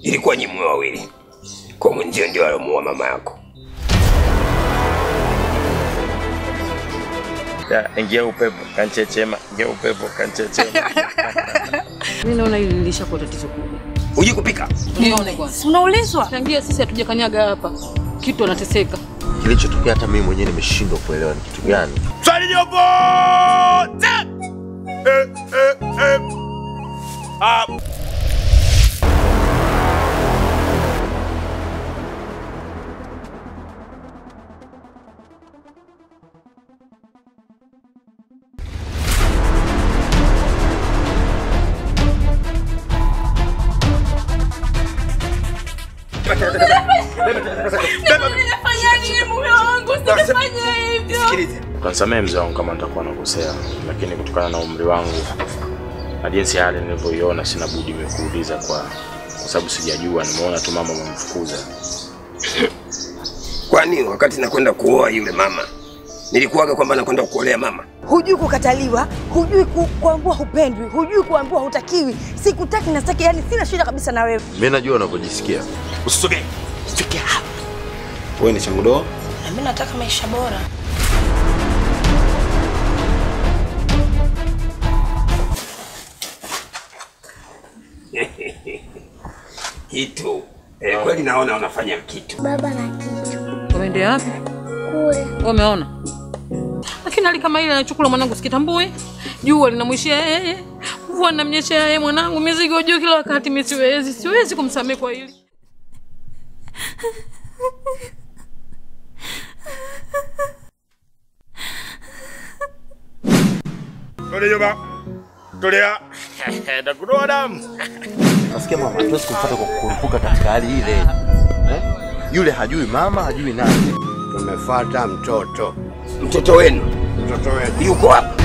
ilikuwa nyimwe wawili, kwa mwenzio ndio alomuua mama yako. Ya, ingia upepo kanchechema, ingia upepo kanchechema. Mimi naona hili lilishakuwa tatizo kubwa. Hujui kupika? Nione kwanza. Unaulizwa? Tangia sisi hatujakanyaga hapa. Kitu anateseka. Kilichotokea hata mimi mwenyewe nimeshindwa kuelewa ni kitu gani. Swali nyobote! Eh, eh, eh. Ah, Nimefanya nini mume wangu? Sijafanya hivyo. Sikilize, Kansamehe mzee wangu kama nitakuwa nakosea, lakini kutokana na umri wangu na jinsi hali nilivyoiona, sina budi nimekuuliza kwa kwa sababu sijajua. Nimeona tu mama amemfukuza. kwani wakati nakwenda kuoa yule mama nilikuwaga kwamba nakwenda kuolea mama? Hujui kukataliwa, hujui ku, kuambiwa hupendwi, hujui kuambiwa hutakiwi. Sikutaki na sitaki, yani sina shida kabisa na wewe. Mimi najua unavyojisikia. Usisogee, fikia hapa. Wewe ni changudoa? Na mimi nataka maisha bora. Kitu eh, kweli naona unafanya kitu. Baba na kitu Waende wapi? kule. Wameona. Lakini hali kama ile anachukula mwanangu sikitambui. Jua linamwishia yeye. Mvua inamnyeshea yeye mwanangu. Mizigo juu kila wakati mimi siwezi. Siwezi kumsamehe kwa hili. Tole yoba. Tolea. Nakudoa damu. Nasikia mama hatuwezi kumfuata kwa kukurupuka katika hali ile. Eh? Yule hajui mama, hajui nani. Tumefuata mtoto. Mtoto wenu Mtoto wetu. yuko hapa.